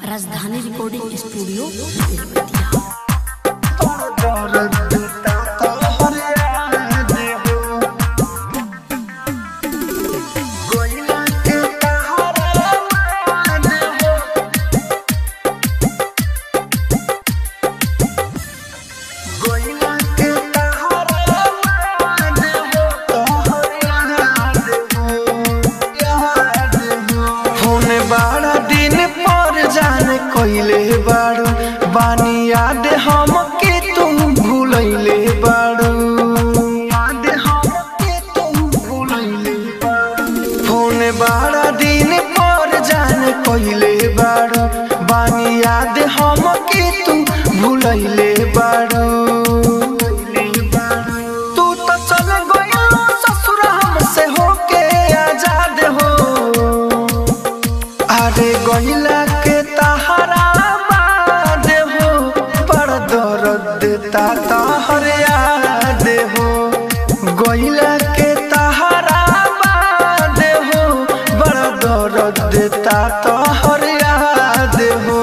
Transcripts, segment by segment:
राजधानी recording studio Belwatia होने बाड़ा दिन पर जाने कोइले बाड़ू बानी याद हम के तुम भूलैले बाड़ू याद हम के तुम भूलैले बाड़ू होने बाड़ा दिन पर जाने कोइले बाड़ू बानी याद हम के तुम भूलैले बाड़ू तू तो चल गइल ससुर हमसे होके आजाद हो अरे गइला के तहरा बाद हो बड़ दर्द ता तहर याद हो गइला के तहरा बाद हो बड़ दर्द ता तहर याद हो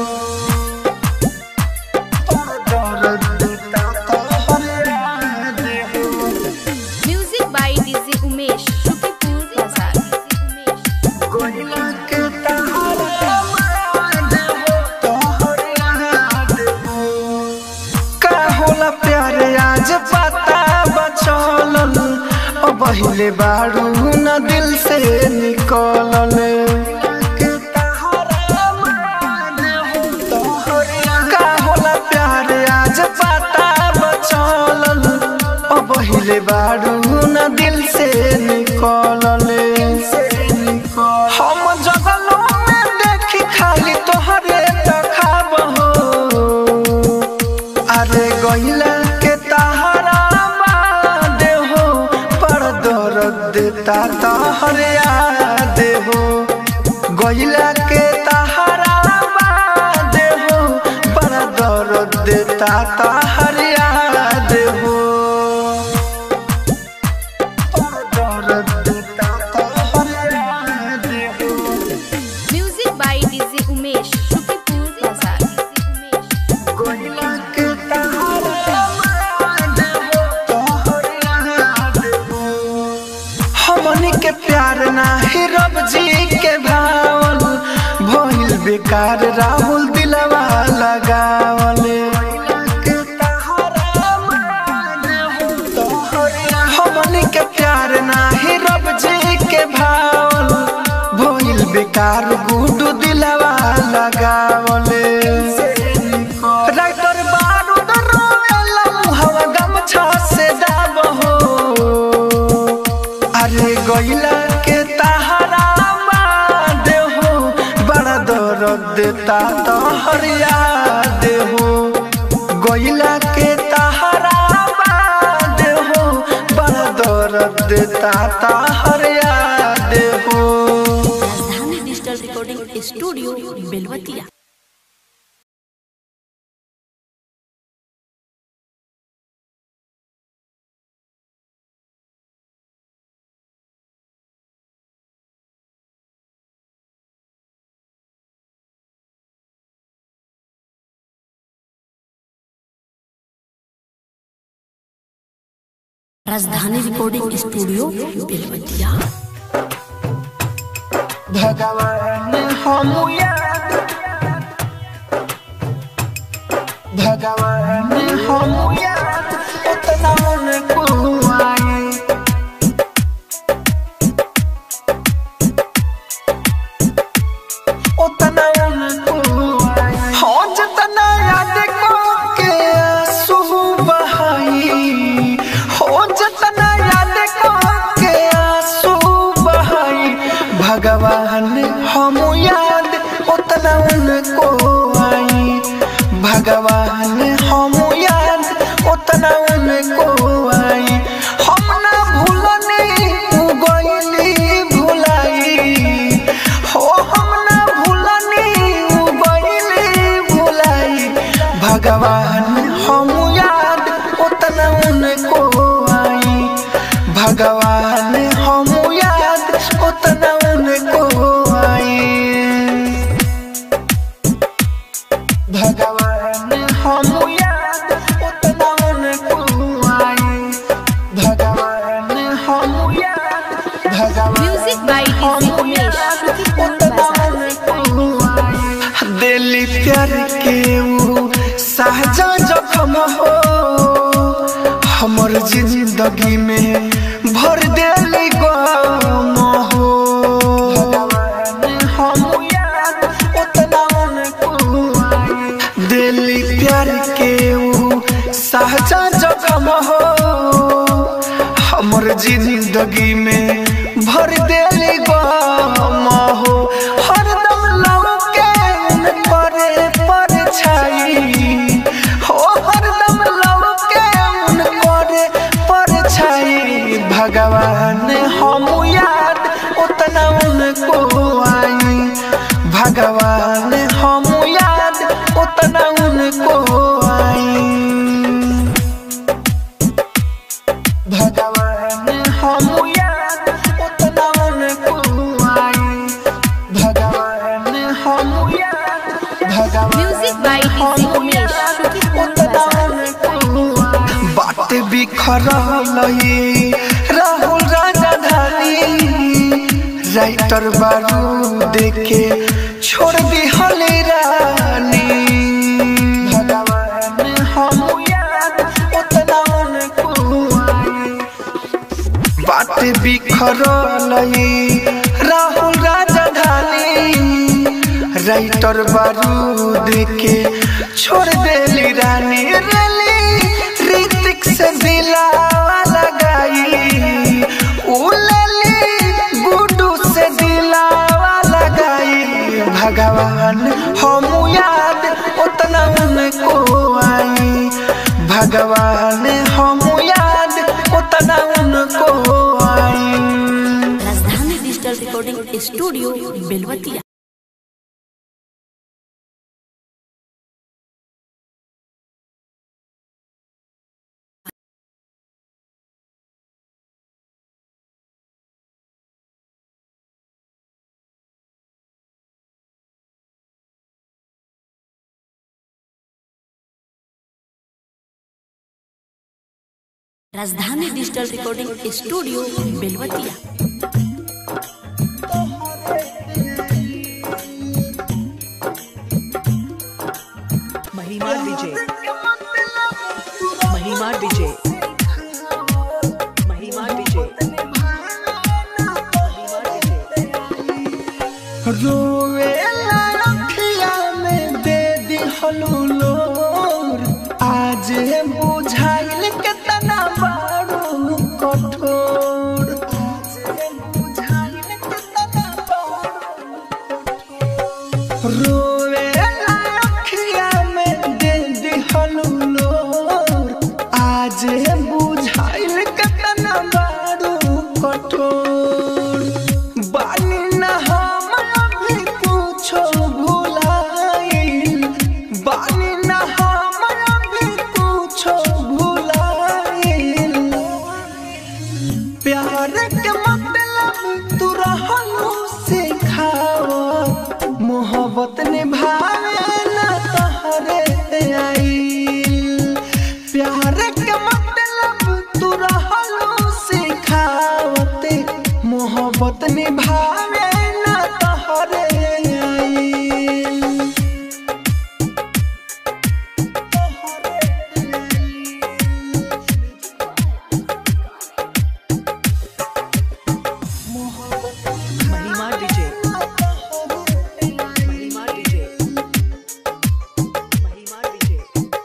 बड़ दर्द ता तहर याद हो music by DJ Umesh Shukripur बाजार गइला के तहरा बाद हो तोहर याद हो का होला प्यार आज पता बचलल ओ बहिले बारू न दिल से निकलल का होला प्यार आज पता बचलल ओ बहिले बारू न दिल से निकलल हम जगलों में देखी खाली तोहरे तखाब हो अरे गइला के तहरा बाद हो पर दर्द ता तहर याद हो गइला के तहरा बाद हो पर दर्द ता तहर याद हो पर दर्द ता तहर याद हो music by DJ Umesh Shukripur बाजार गइला के तहरा बाद हो तोहर याद हो हमनी के प्यार नाही रब जी के भावल भइल बेकार राहुल दिलवा लगावल हमनी के प्यार नाही रब जी के भावल भइल बेकार गुडू दिलवा लगावल राइटर बारूद रोवेला मुहवा गमछा से दाब हो अरे गइला के तहरा बाद हो बड़ा दर्द ता तोहर याद हो गइला के तहरा बाद हो बड़ा दर्द ता तोहर याद हो राजधानी डिजिटल रिकॉर्डिंग स्टूडियो बेलवतिया राजधानी रिकॉर्डिंग स्टूडियो बेलवतिया भगवान हम याद भगवान हम याद उतना उनको आए उतना उनको आए हो जितना याद को के आंसू बहाई हो जितना याद को के आंसू बहाई भगवान हम याद उतना उनको आई भगवान हम याद उतना उनको आई हम ना भूलनी उ गइली भुलाई हो हम ना भूलनी उ गइली भुलाई भगवान हम याद उतना उनको आई भगवान हम याद उतना उनको आई दिली प्यार के ऊ साजा जखम हो हमर जिंदगी में भर दिली गम हो हम याद उतना उनको आई। दिली प्यार के ऊ साजा जखम हो हमर जिंदगी में भर दिली गम हो हरदम लौके करे पर छाई हो हरदम लौके करे पर छाई भगवान हम याद उतना उनको आई भगवान हम याद उतना उनको आई भगवान हम याद उतना उनको आई भगवान हम याद भगवान म्यूजिक बाय डीजे उमेश शुक्रिया बाजार बात बिखरल ये राहुल राजधानी राइटर बारू देखे छोड़ दी हले रानी भगवान हम याद उतना उनको आई बात बिखरल ये राहुल राजधानी राइटर बारूद के छोड़ देली रानी रली ऋतिक से दिलावा लगाई उलली गुडू से दिलावा लगाई भगवान हम याद उतना उनको आई भगवान हम याद उतना उनको आई राजधानी डिजिटल रिकॉर्डिंग स्टूडियो बेलवतिया राजधानी डिजिटल रिकॉर्डिंग स्टूडियो बेलवतिया महिमा विजय महिमा विजय महिमा विजय महिमा विजय रोवे अखिया में दे दिहलू लोर आज बुझाइल केतना बारू कठोर आज बुझाइल केतना रोवे अखिया में दे दिहलू लोर आज बुझाइल केतना बारू कठोर बानी ना हम अभी कुछो भुलाइल बानी ना हम अभी कुछो भुलाइल प्यार के मतलब तू रहलू सिखाओ मोहब्बत निभावे ना तहरे आइल प्यार के मतलब तू रहलू सिखावते मोहब्बत निभावे ना तहरे आइल महिमा विजय महिमा विजय महिमा विजय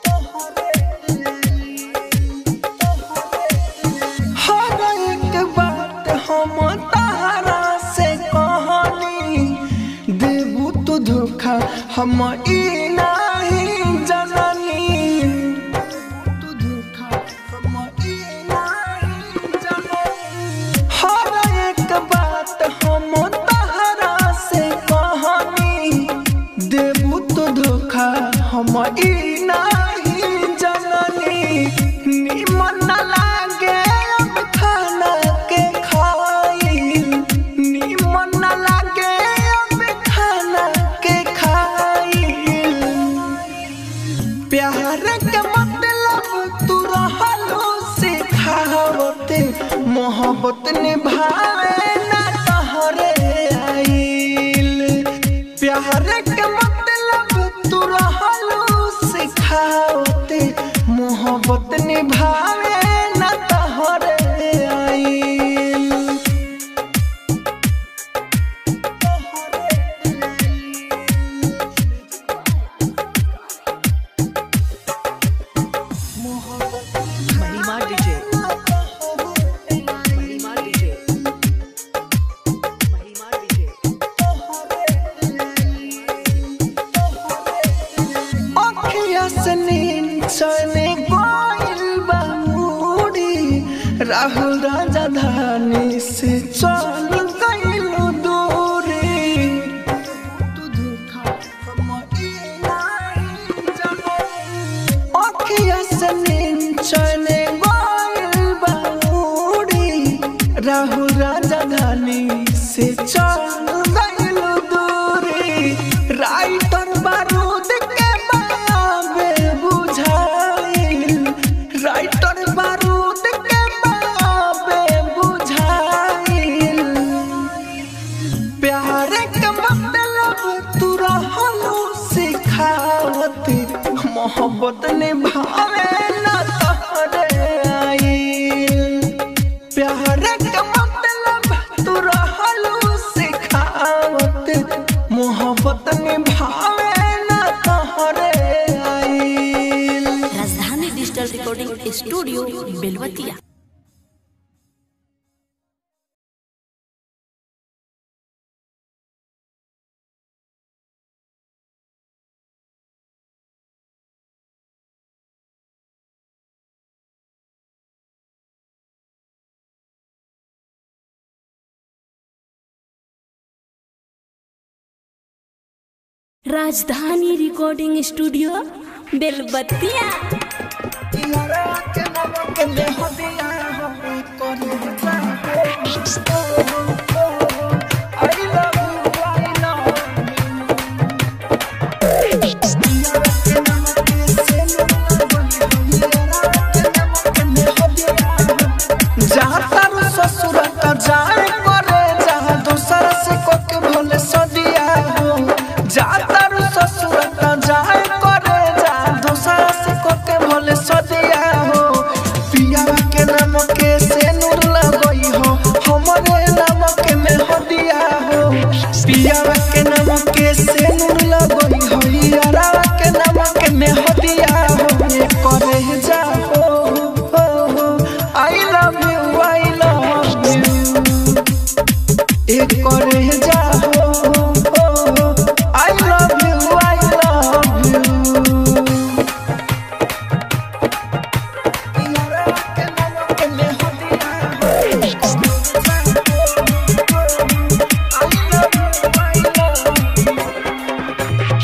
हर एक बात हम तहरा से कहनी देबू तू धोखा हम ई नहीं जननी तू धोखा हम ई नहीं जननी हर एक बात हम तहरा से कहनी देबू तो धोखा हम ई नहीं जननी निमन न लागे अब खाना के खाइल निमन न लागे अब खाना के खाइल प्यार के मतलब तू रहलो सिखावते मोहब्बत निभावे ना तहरे आइल प्यार के मतलब सिखावते मोहब्बत निभावे न तहरे आइल महिमा डीजे महिमा डीजे महिमा डीजे अखिया से नींद चले गइल बा मूडी राहुल राजा धानी से चल गइल दूरी तू धोखा हमइला अखिया से नींद चले गइल बा मूडी राहुल राजा धानी से चल गइल दूरी राइटर बारूद के बाबे बुझाइल राइटर बारूद के बाबे बुझाइल प्यार के मतलब तू रहलू सिखावती मोहब्बत निभावे ना तहरे आइल प्यार के मतलब तू रहलू सिखावती मोहब्बत निभावे ना तहरे आइल राजधानी डिजिटल रिकॉर्डिंग स्टूडियो बेलवतिया राजधानी रिकॉर्डिंग स्टूडियो बेलबतिया जातारू ससुर का जाए करे जहाँ दूसर से कोके भोले सदिया हो जातारू ससुर का जाए करे जहाँ दूसर से कोके भोले सदिया हो पिया के नाम के से नूर लगई हो हमरे नाम के में हदिया हो पिया के नाम के से नूर लगई हो यारा के नाम के में हदिया हो ये करे जा हो I love you I love you एक करे जा हो I love you I love you यारा के नाम के में हदिया हो I love you I love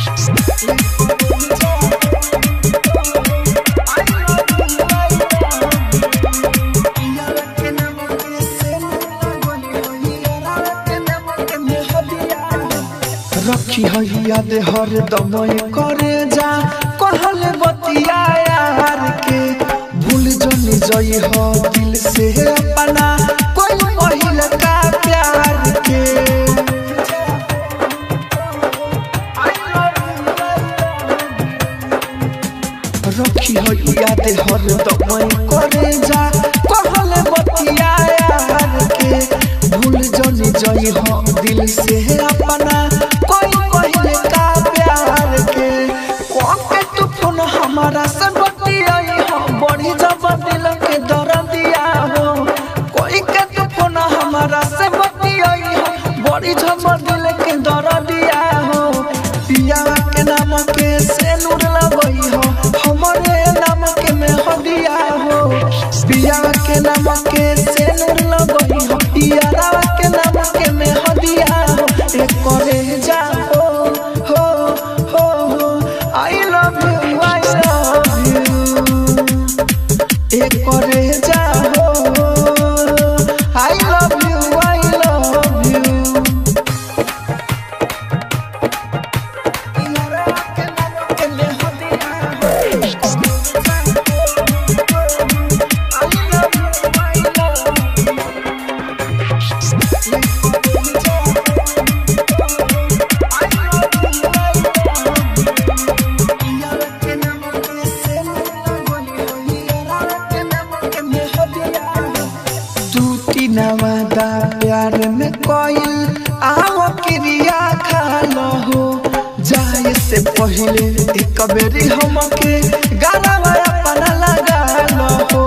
रखी है याद हर दम करे जा कहल बतिया यार के भूल जनी जई हो दिल से अपना कोई पहिल का प्यार के रखी है याद हर दम करे जा कहल बतिया यार के भूल जनी जई हो दिल से अपना कोई पहले का प्यार के कौन के तू फोन हमारा से बतियाई हो बड़ी जब दिल के दर दिया हो कोई के तू फोन हमारा से बतियाई हो बड़ी जब दिल के दर दिया हो पिया के नाम के से नूर लगई हो हमरे नाम के में हदिया हो पिया के नाम के से नूर लगई हो यारा के नाम के में हदिया हो एक करे जा हो हो हो हो I love you I love you एक करे जा हो I love you I love you यारा के नाम के में हदिया हो I love you I love you से पहले एक बेरी हमके गाना अपना लगा लो हो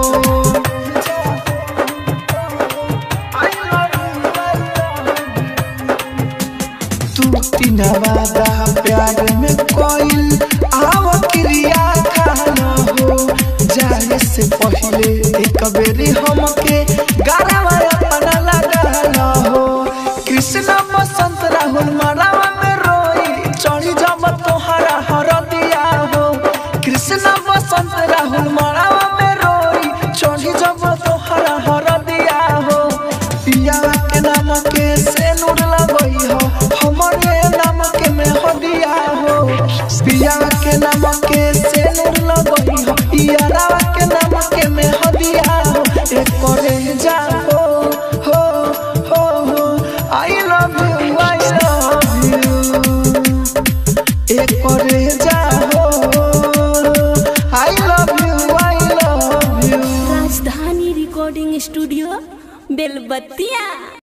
तू तीन वादा प्यार में कोई आव क्रिया खाना हो जाने से पहले एक बेरी हमके गाना अपना लगा हो कृष्ण बसंत राहुल मरावा में रोई चढ़ी जब तोहरा हर दिया हो कृष्ण बसंत राहुल मरावा में रोई चढ़ी जब तोहरा हर दिया हो पिया के नाम के से नूर लगई हो हमरे नाम के में हो दिया हो पिया के नाम के से नूर लगई हो यारा के नाम के में हो दिया हो एक करे जा हो हो हो हो I love you I love you एक करे जा हो I love you I love you Rajdhani recording studio Belbattiya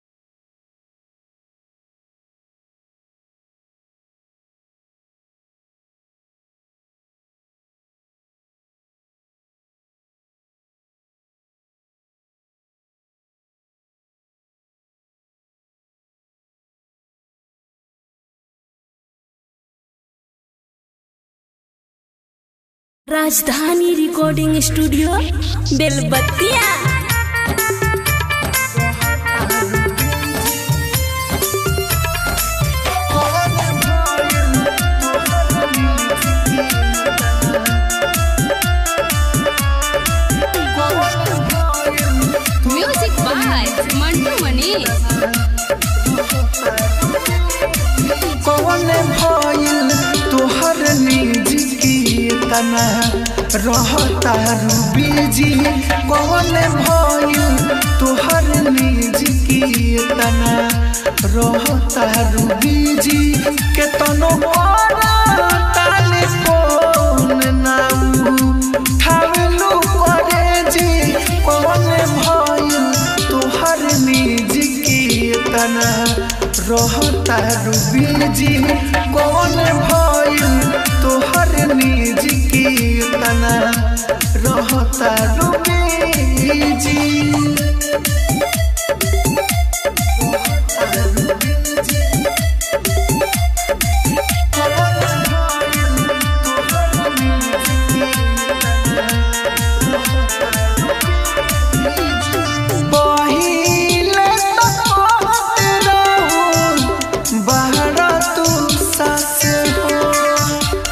Rajdhani recording studio Belbattiya music by Mantu Manish कौन भइल तोहर निज की तना रहता रूबीजी कौन भइल तोहर निज की तना रहता रूबीजी के तनो ताले फोन नाऊ ठावलू करे जी कौन भइल तोहर निज की तना रहता रूबी जी कौन भइल तोहर निज की तना रहता रूबी जी पहिले तो कहत रहू, बाहर तू सास हो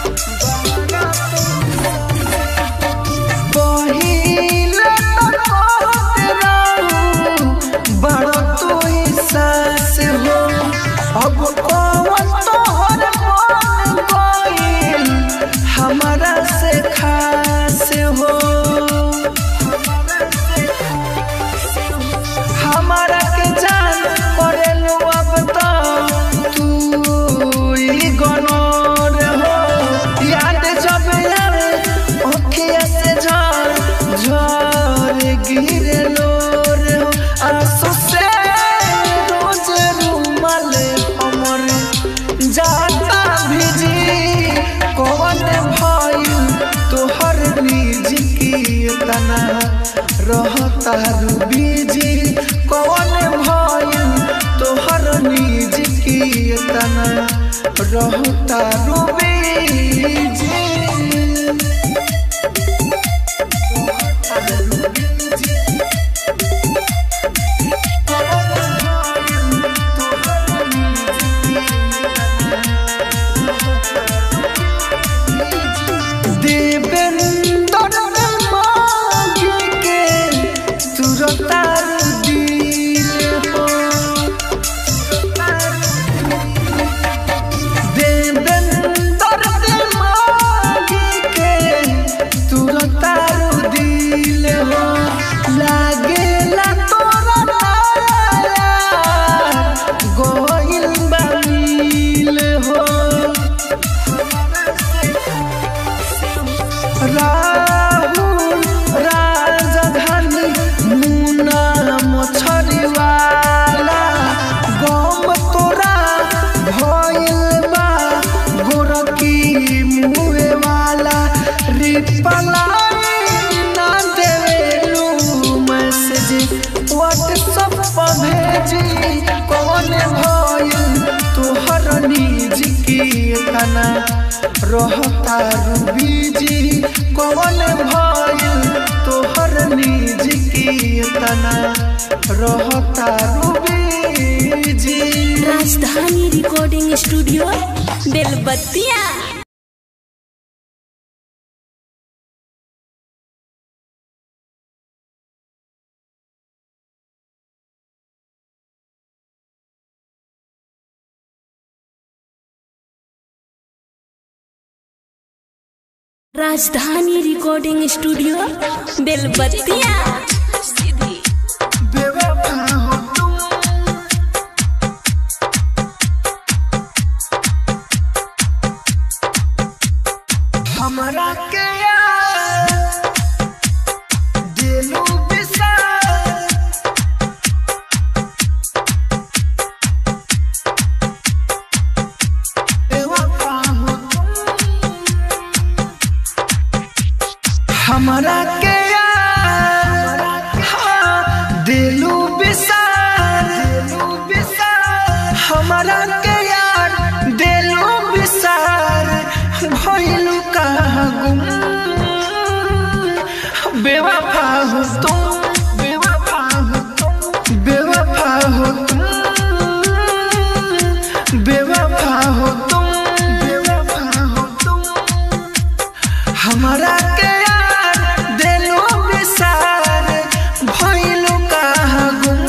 तना रहता रूबीजी कौन भइल तोहर निज की तना रहता रूबीजी राजधानी recording studio Belbattiya Rajdhani recording studio बेलबत्तिया बेवफा हो तुम हमरा के यार दिलू बिसार बेवफा हो तुम हमरा के यार हाँ, दिलू बिसार दिलू बिसार हमरा के यार दिलू बिसार भइलू कहाँ गुम बेवफा हो तुम बेवफा हो तुम बेवफा हो तुम बेवफा हो तुम बेवफा हो तुम हमरा के यार दिलो बिसार भइलू कहाँ गुम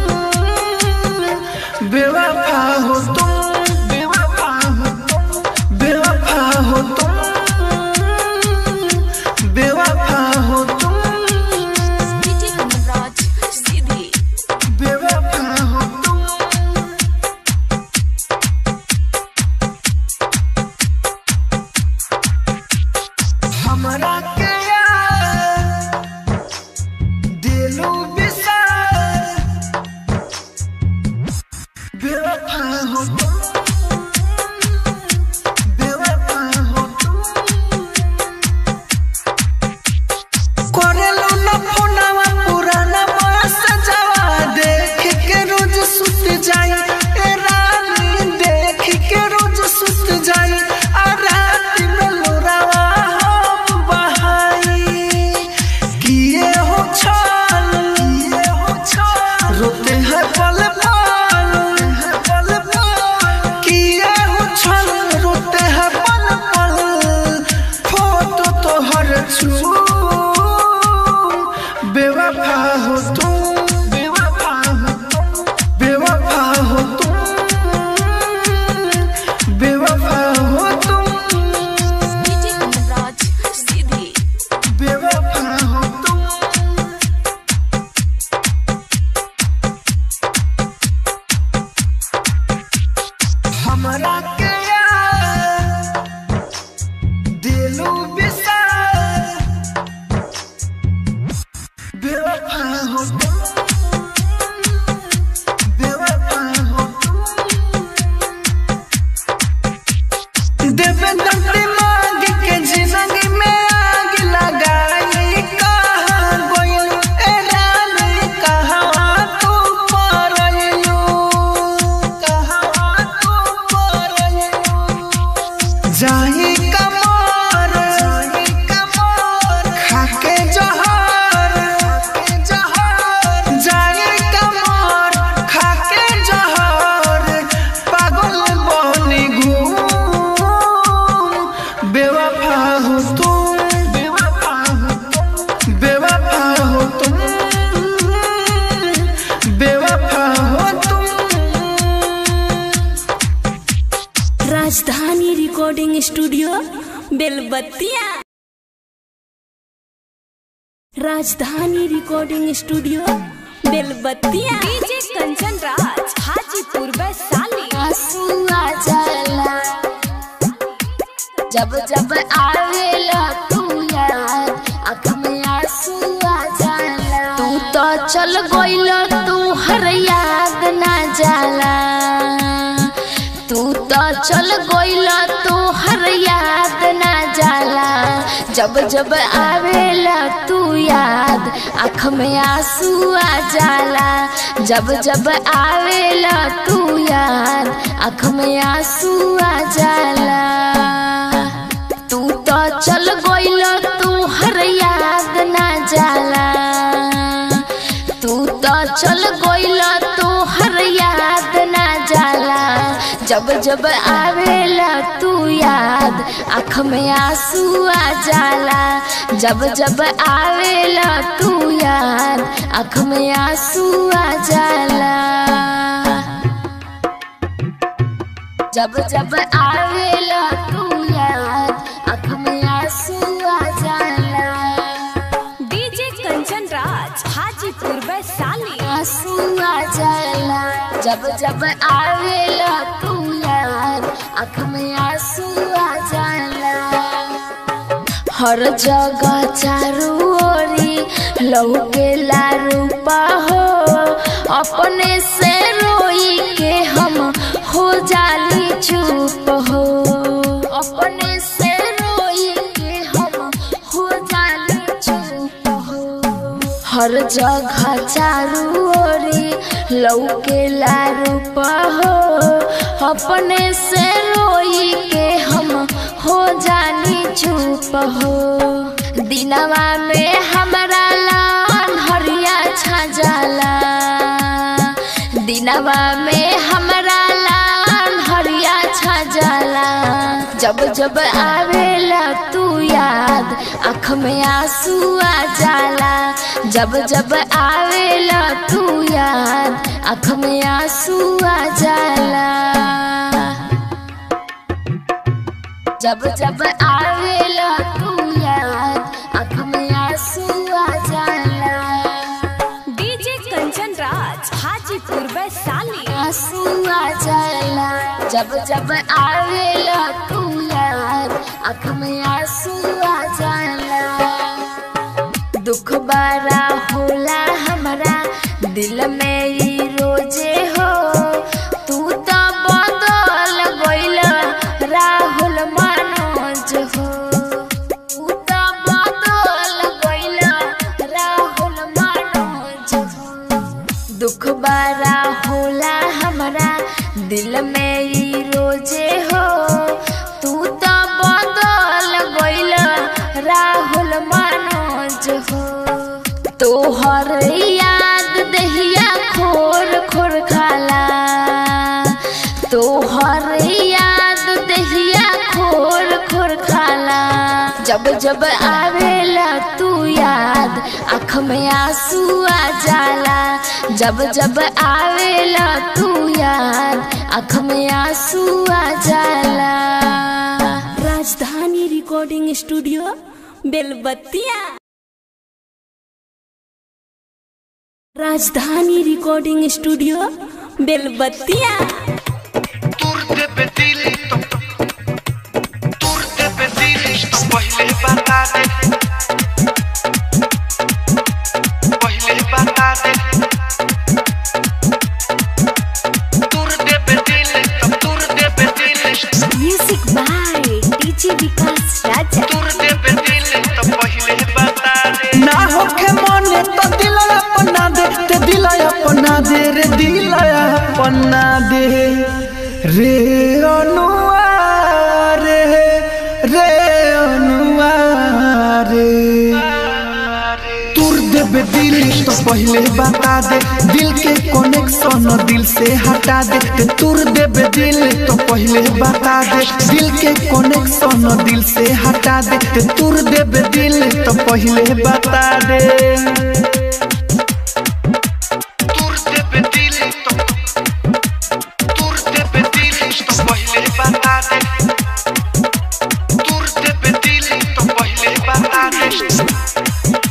बेवफा हो तुम बेवफा हो तुम बेवफा हो तुम बेवफा हो तुम बेवफा हो तुम हमरा के यार दिलू बिसार बेवफा हो तुम बेवफा हो तुम करेलू न फोनवा पुराना बस जवा देख के रोज सुत जाई ए रानी देख के रोज सुत जाई आ रात में लोरावा हम बहाई किए हो छल किए हो छल रोते हैं पल पल पल पल किए हो छल रोते हैं पल पल फोटो तो हर छू बेवफा हो तुम बेवफा हो तुम बेवफा हो तुम बेवफा हो तुम बेवफा हो तुम हमरा के यार दिलू बिसार बेवफा हो तुम बेवफा हो तुम देवेंद्र दिमाग के जिंदगी में आग लगाई कहाँ गोइल ए रानी कहाँ तू परलू कहाँ तू परलू जाही कमर जाही कमर खाके जहर खाके जहर जाही कमर खाके जहर पागल बनी घूम बेवफा हो तुम बेवफा हो तुम बेवफा हो तुम बेवफा हो तुम राजधानी recording studio Belbattiya Rajdhani recording studio Belbattiya DJ Kanchan Raj Hajipur Vaishali आंसू आ जाला जब जब आवेला तू याद आँख में आंसू आ जाला तू तो चल गइल तू हर याद ना जाला तू तो चल गइल तू हर याद ना जाला जब जब आवेला तू याद आँख में आंसू आ जाला जब जब आवेला तू याद आँख में आंसू आ जाला तू तो चल गइल तू हर याद ना जाला तू तो चल गइल तू हर याद ना जाला जब जब आवेला तू याद आँख में आंसू आ जाला जब जब आवेला तू याद आँख में आंसू आ जाला जब जब आवेला तू याद आँख में आंसू आ जाला डीजे कंचन राज हाजीपुर वैशाली आंसू आ जाला जब जब आवेला तू याद आँख में आंसू आ जाला हर जगह चारू ओरी लहू के लारूपा हो अपने से रोई के हम हो जाली चुप हो अपने से रोई के हम हो जाली चुप हो हर जगह चारू ओरी लौके लारूप हो अपने से रोई के हम हो जानी चुप हो दिनवा में हमारा लान हरिया छा जाला दिनवा में हमारा लान हरिया छा जाला जब जब आवेला तू याद आँख में आंसू आ जाला जब जब आवेला तू याद आँख में आंसू आ जाला जब जब आवेला तू याद आँख में आंसू आ जाला डीजे कंचन राज हाजीपुर वैशाली आंसू आ जाला जब जब आवेला तू याद आँख में आंसू आ जाला दुख बारा होला हमरा दिल में ई रोजे हो तू तो बदल गइल राहुल मनोज हो तू तो बदल गइल राहुल मनोज हो दुख बारा होला हमरा दिल में ई रोजे हो तू तो बदल गइल राहुल मनोज हो तोहर याद दहिया खोर खोर खाला तोहर याद दहिया खोर खोर खाला जब जब आवेला तू याद आँख में आंसू आ जाला जब जब आवेला तू याद आँख में आंसू आ जाला राजधानी recording studio Belbattiya Rajdhani recording studio बेलबत्तिया तुरते पे दिल तो तुरते पे दिल तो पहले बता दे पहले बता दे तुरते पे दिल तो तुरते पे दिल म्यूजिक बाय डीजे विकास राजा तुरते पे दिल तो पहले बता दे ना होखे मने तो दिल अपना दे ते दिल अपना दे रे दिल अपना दे रे अनुआ रे रे अनुआ रे तुर देबे दिल तो पहले बता दे दिल के कनेक्शन दिल से हटा दे ते तुर देबे दिल तो पहले बता दे दिल के कनेक्शन दिल से हटा दे ते तुर देबे दिल तो पहले बता दे तुर देबे दिल तो तुर देबे दिल तो पहले बता दे तुर देबे दिल तो पहले बता दे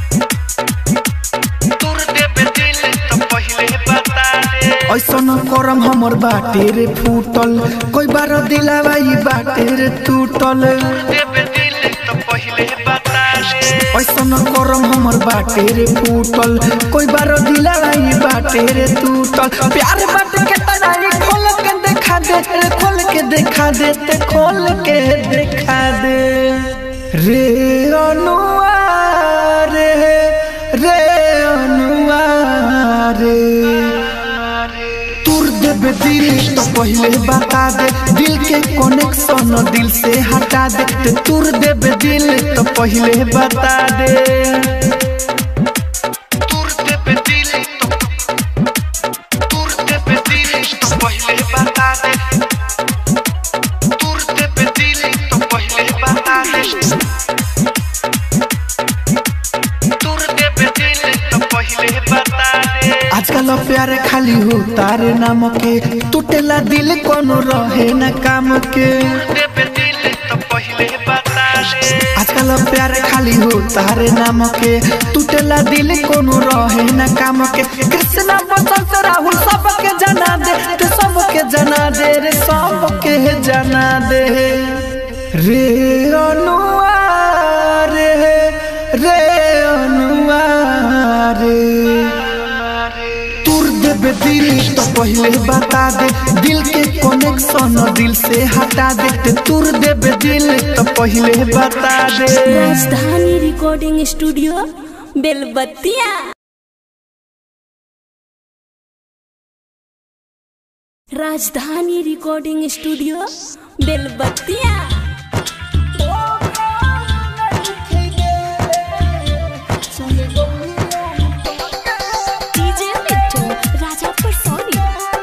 तुर देबे दिल तो पहले बता दे ऐसन करम हमर बाटे रे फूटल कोई बार दिलावा ई बाटे रे टूटल देबे दिल तो पहले बता दे ऐसन करम हमर बाटे रे फूटल कोई बार दिलावा ई बाटे रे टूटल प्यार बाटे के तनाई खोल के देखा दे रे खोल के देखा दे ते खोल के देखा दे रे अनुआ रे रे अनुआ रे तुर देबे दिल तो पहले बता दे दिल के कनेक्शन दिल से हटा दे ते तुर देबे दिल तो पहले बता दे तुर देबे दिल तो तुर देबे दिल तो पहले बता दे तुर देबे दिल तो पहले बता दे तुर देबे दिल तो पहले बता दे आजकल प्यार खाली हो तारे नाम के टूटेला दिल कोनो रहे न काम के आजकल प्यार खाली हो तारे नाम के टूटेला दिल कोनो रहे न काम के कृष्णा बसंत राहुल सबके जना दे ते सबके जना दे रे सबके जना दे रे अनुआ रे रे अनुआ रे तुर देबे दिल तो पहले बता दे दिल के कनेक्शन दिल से हटा दे ते तुर देबे दिल तो पहले बता दे राजधानी recording studio Belbattiya Rajdhani recording studio Belbattiya DJ Mittu Raja Parsauni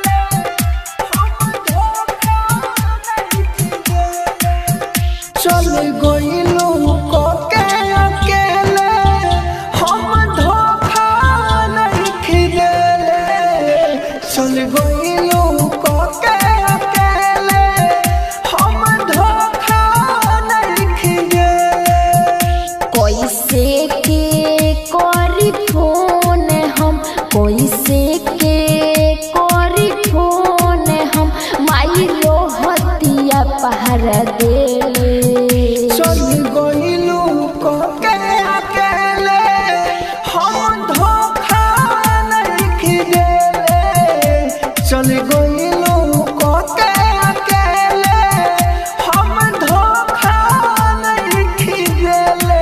चल गइलू कोके अकेले हम धोखा नहीं खिदेले चल गइलू कोके अकेले हम धोखा नहीं खिदेले कैसे के करी फोन हम कैसे के करी फोन हम माई रोहतिया पहरा देले चल गइलू कोके अकेले हम धोखा नहीं खिदेले चल गइलू कोके अकेले हम धोखा नहीं खिदेले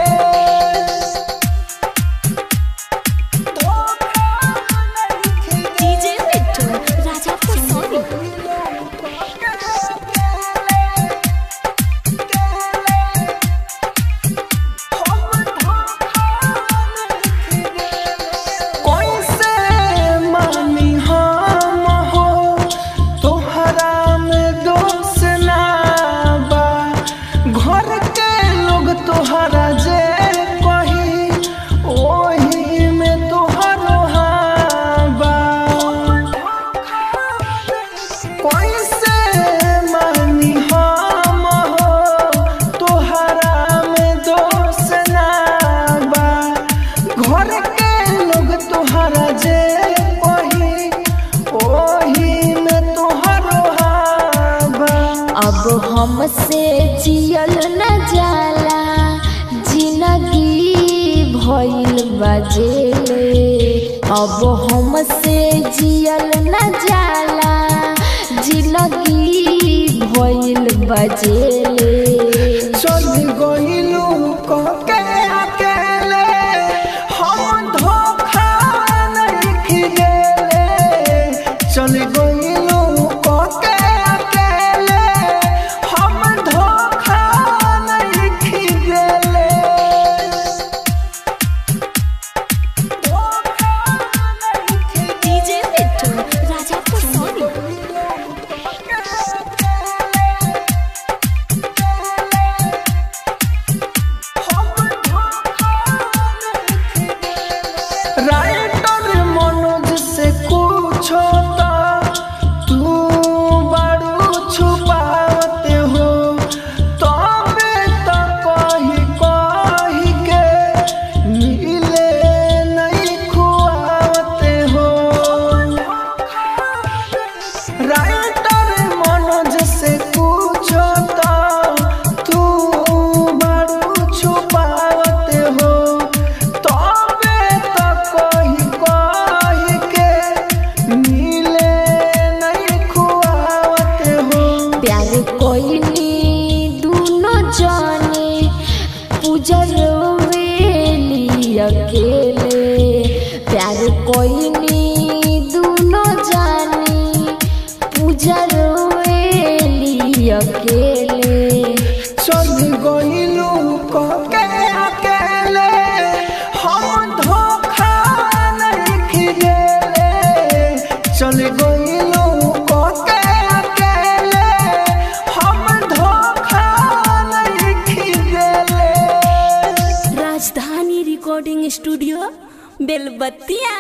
धोखा नहीं खिदेले डीजे मिट्टू राजा पर सोनी कैसे मानी हम हो तोहरा में दोष ना बा घर के लोग तोहरा जे कही ओही में तोहरो हाँ बा कैसे मानी हम हो तोहरा में दोष ना बा घर के लोग तोहरा जे ओही ओही में तोहरो हाँ बा अब हमसे जियल न जाला जिंदगी भइल बजेले अब हमसे जियल न जाला जिंदगी भइल बजेले चल गइलू कके अकेले हम धोखा नहीं खिदेले चल गइलू कके अकेले हम धोखा नहीं खिदेले धोखा नहीं खिदेले डीजे मिट्टू राजा पर सोनी studio Belbattiya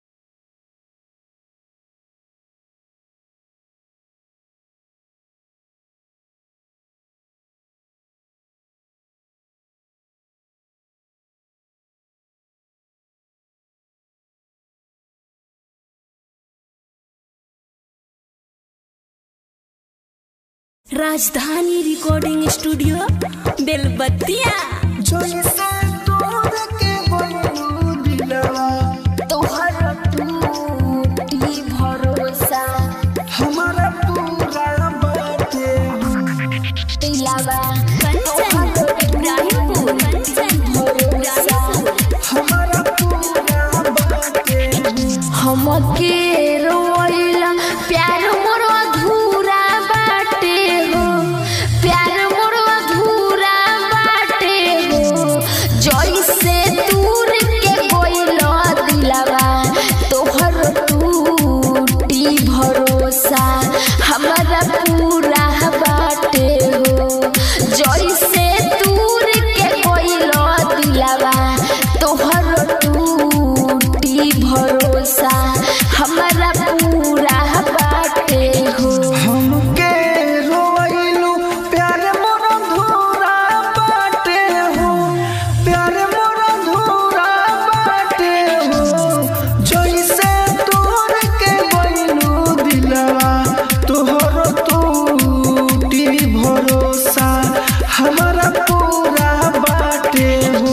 Rajdhani recording studio बेलबत्तिया जैसे तोर के बनू दिलवा तोहर टूटी भरोसा हमारा पूरा बाटे दिलावा कंचन इब्राहिमपुर कंचन भरोसा हमारा पूरा बाटे हमके रोइला प्यार मोर अधूरा बाटे हो प्यार मोर अधूरा बाटे हो जैसे दूर के कोइला दिलावा तोहर टूटी भरोसा हमारा पूरा बाटे हो जैसे दूर के कोइला दिलावा तोहर टूटी भरोसा हमारा पूरा बाटे हो हमके रोइलू प्यार मोर धूरा बाटे हो प्यार मोर धूरा बाटे हो जैसे तोर के बनू दिलवा तोहर टूटी भरोसा हमारा पूरा बाटे हो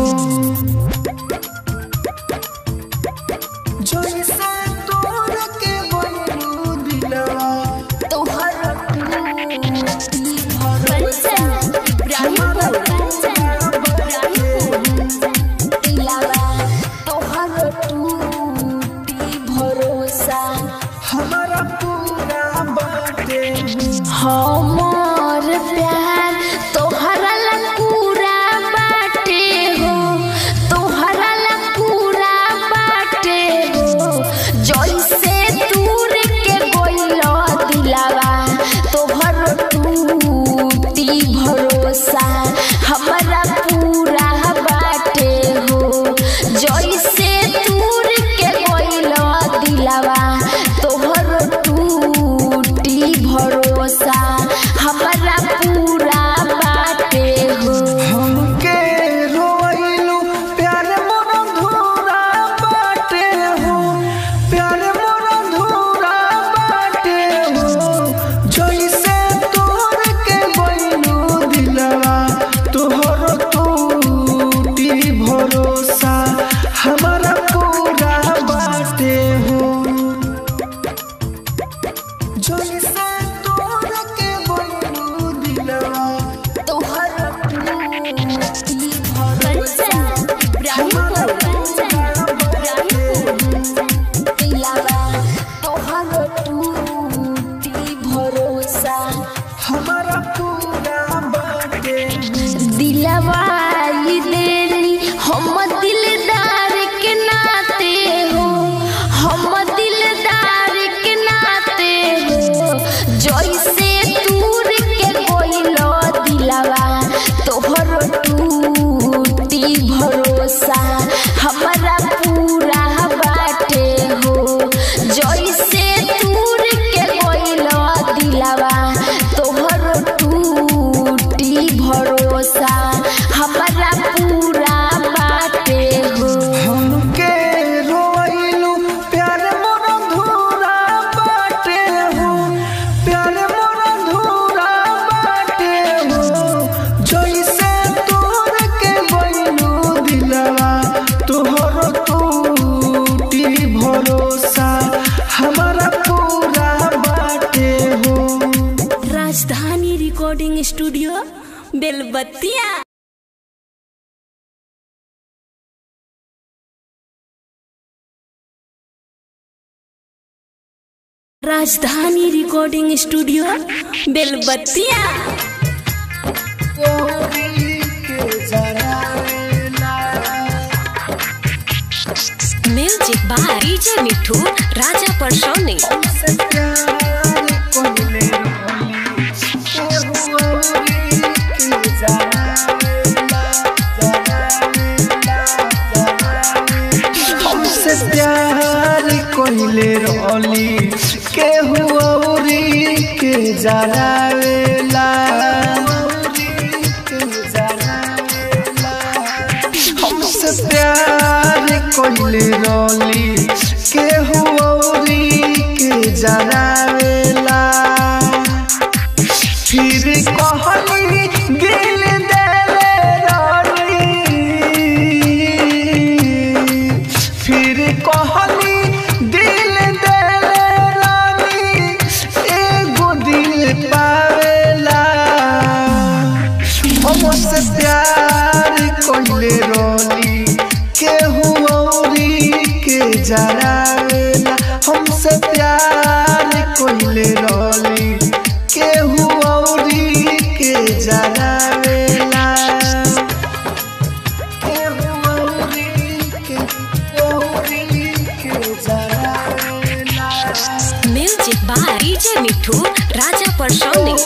जैसे तोर के बनू दिलवा तोहर टूटी भरोसा इब्राहिमपुर कंचन इब्राहिमपुर दिलावा तोहर टूटी भरोसा हमारा पूरा बाटे हमर प्यार तोहरा ला पूरा बाटे हो तोहरा ला पूरा बाटे हो जैसे दूर के गोइलो दिलावा तोहर टूटी भरोसा हमारा पूरा बाटे हो जैसे दूर के गोइलो दिलावा तोहर टूटी भरोसा हमारा पूरा बाटे हो हमके रोइलू प्यार मोर धूरा बाटे हो प्यार मोर धूरा बाटे हो जैसे तोर के बनू दिलवा तोहर टूटी भरोसा हमारा पूरा बाटे हो जैसे तोर के बनू दिलवा तोहर टूटी भरोसा कंचन इब्राहिमपुर कंचन इब्राहिमपुर दिलावा तोहर टूटी भरोसा हमारा पूरा बाटे दिलवा ई देरी हम दिलदार के नाते हो हम दिलदार के नाते हो जैसे दूर के कोइलो दिलवा तोहर टूटी भरोसा हमारा पूरा बाटे हो जैसे दूर के कोइलो दिलवा तोहर टूटी भरोसा हमारा पूरा बाटे हो हमके रोइलू प्यार मोर धूरा बाटे हो प्यार मोर धूरा बाटे हो जैसे तोर के बनू दिलवा तोहर टूटी भरोसा हमारा पूरा बाटे हो राजधानी recording studio Belbattiya Rajdhani recording studio Belbattiya music by DJ Mithu Raja Parsauni जा जरावेला के जरावेला हमसे प्यार कोइले रोली केहू औरी के जरावेला फिर कहली दिल देले रानी फिर कहली दिल देले रानी एगो दिल पावेला हमसे प्यार कोइले रोली केहू औरी के जरावेला हमसे प्यार कोइले रोली केहू औरी के जरावेला केहू औरी के औरी के जरावेला music by DJ Mithu Raja Parsauni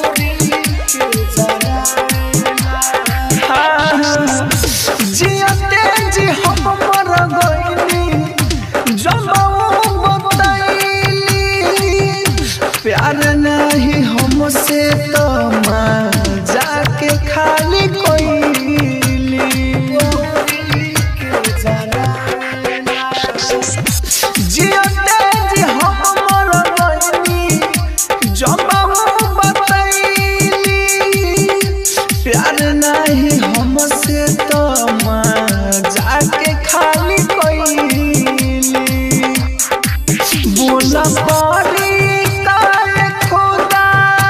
जियते जी हम मर गइली जमाऊ बताइली प्यार नहीं हमसे तो माँ जाके खाली कोइली जियते जी हम मर गइली जमाऊ बताइली प्यार नहीं हमसे तो माँ जाके खाली कोइली बोला पारी काहे खुदा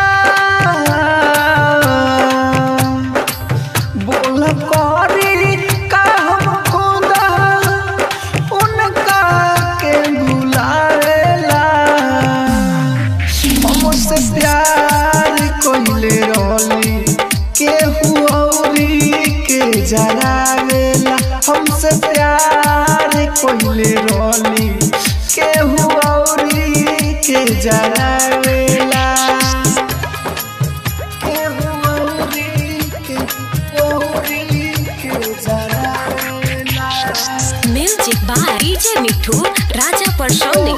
बोला पारी का हम खुदा उनका के भुलावेला हमसे प्यार कोइले रोली केहू औरी के जरावेला हमसे प्यार कोइले रोली केहू औरी के जरावेला केहू औरी के औरी के जरावेला music by DJ Mithu Raja Parsauni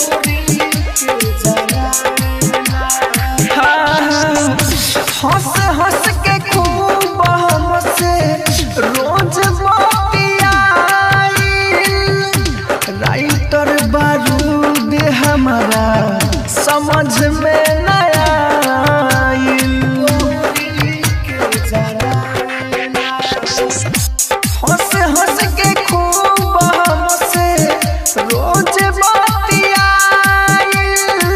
हंस हंस के खूब हमसे रोज बतियाई राइटर बारूद हमारा समझ में नया हंस हंस के खूब हमसे रोज बतियाई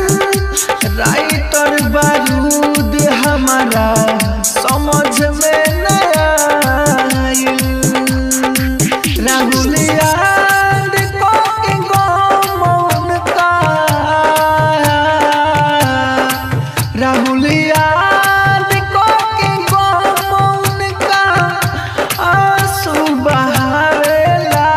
राइटर बारूद हमारा समझ में नया आइल। राहुल याद को के गम का राहुल याद को के गम का आंसू बहावेला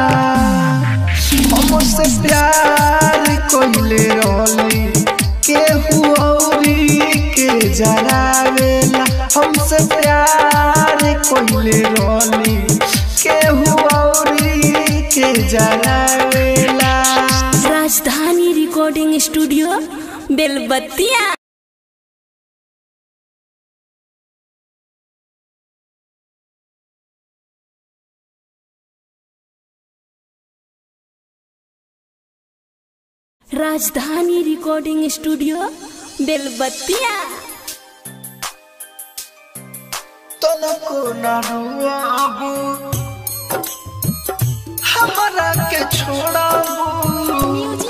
हमसे प्यार कोइले रोली केहू औरी के जरावेला हमसे प्यार कोइले रोली केहू औरी के जरावेला राजधानी recording studio Belbattiya Rajdhani recording studio बेलबत्तिया तनको न रुआबू हमरा के छोड़ाबू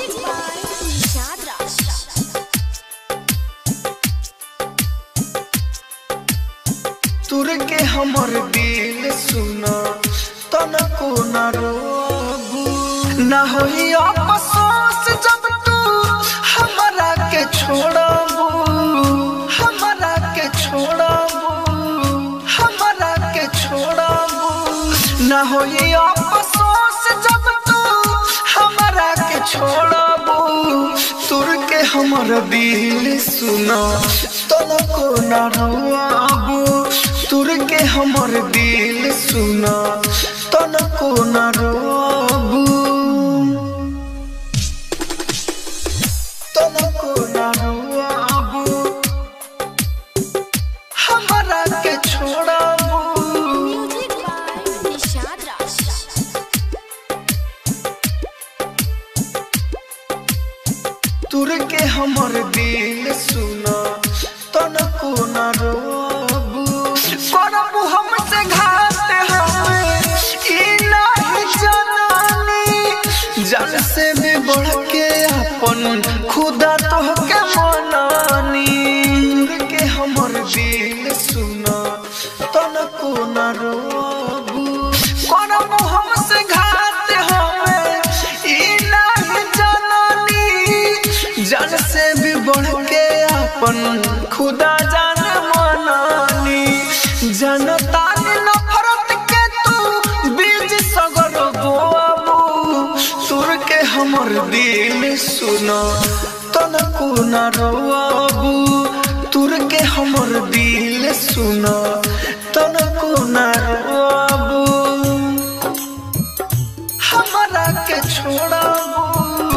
तुर के हमर दिल सुना तनको न रोबू न होई अफसोस जब तू हमरा के छोड़ाबू हमरा के छोड़ाबू हमरा के छोड़ाबू न होई अफसोस जब तू हमरा के छोड़ाबू तुर के हमर दिल सुना तनको न रोआबू तुर के हमर दिल सुना तनको न रोआबू तनको न रोआबू तुर के हमर दिल सुना तनको न रोबू करबू हमसे घात हमें ई नहीं जनानी जल से भी बढ़ के अपन खुदा तोहके मनानी तुर के हमर दिल सुना तनको न रोबू करबू हमसे घात हमें ई नहीं जनानी जल से भी बढ़ के अपन खुदा जान मनानी जनता ने नफरत के तू बीज सगर बोआबू तुर के हमर दिल सुना तनको न रोआबू तुर के हमर दिल सुना तनको न रोआबू हमरा के छोड़ाबू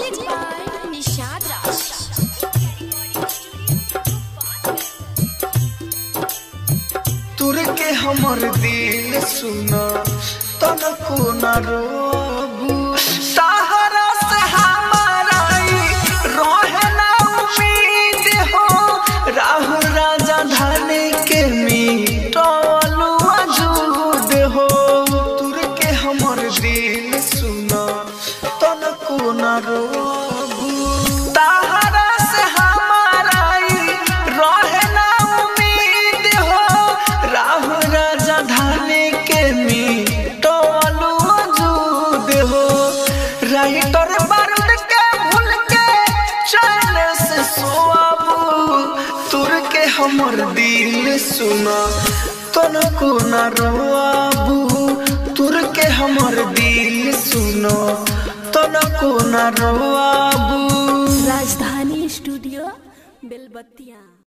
तुर के हमर दिल सुना तनको न रोबू सहारा से हमारा ई रहे ना उम्मीद हो राहु राजा धाने के मीटलू अजूद हो तुर के हमर दिल सुना तनको न रोबू सहारा से हमारा ई रहे ना उम्मीद हो राहु राजा धाने के मीटलू अजूद हो राइटर बारूद के भूल के चैन से सोआबू तुर के हमर दिल सुना तनको न रोआबू तुर के हमर दिल सुना तनको न रोआबू राजधानी स्टूडियो बेलबत्तिया